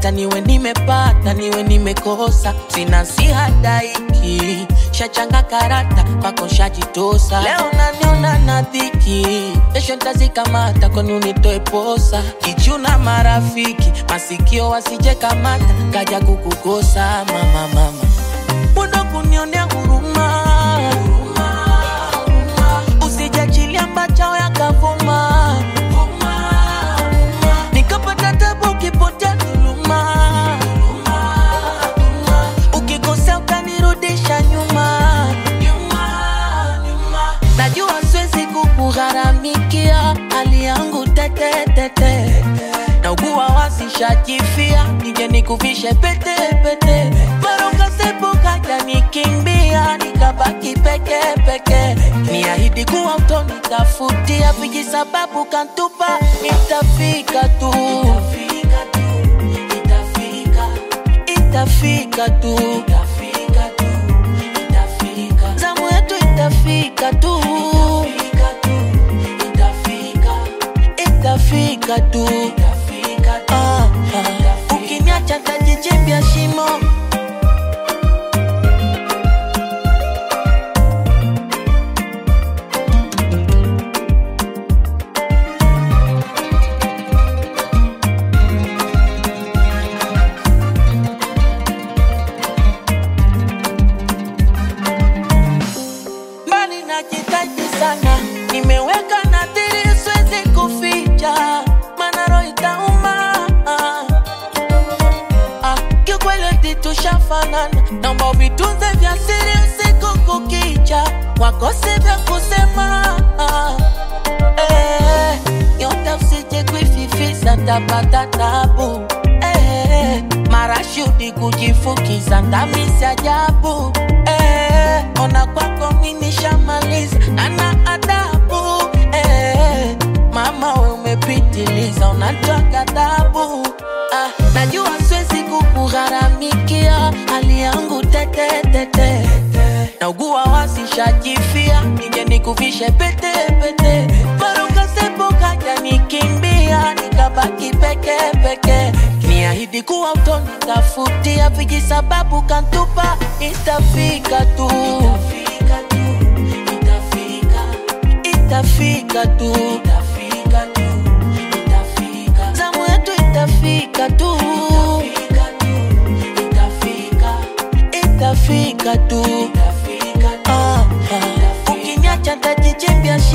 hata niwe nimepata niwe nimekosa sina sihadaiki shachanga karata kwako shajitosa leo naniona na dhiki kesho ntazikamata kwani unitoe posa kichuna marafiki masikio wasije kamata kaja kukukosa mama mama muda kunionea huruma usijachilia mbachao yakavuma nikapata tabu ukipotea dhuluma ukikosea ukanirudisha nyuma najua siwezi kukugharamikia hali yangu tetetete naugua wasishajifia nije nikuvishe pete pete marokasepo kaja nikimbia nikabaki peke peke niahidi kuwa utonitafutia vijisababu kantupa nitafika tu itafika tu zamu yetu itafika tu itafika tu Ah, ah. ukiniacha tajichimbia shimo mbali najitahidi sana nimeweka nadhiri siwezi kuficha mana roho itauma ah, kiukweli tushafanana naomba vitunze vya siri usiku kukicha wakose vya kusema ah, eh, yote usije kuififisa tapata tabu eh, marashudi kujifukiza ndamisi ajabu eh, ona kwako mimi shamaliza nana adabu eh, mama we umepitiliza unatoa ghadhabu ah, najua siwezi kukugharamikia hali yangu tetetete naugua wasishajifia nije nikuvishe pete pete marokasepo kaja nikimbia nikabaki peke peke niahidi kuwa utonitafutia vijisababu kantupa itafika tu itafika tu zamu yetu itafika tu itafika tu Ah, ah. ukiniacha tajichimbia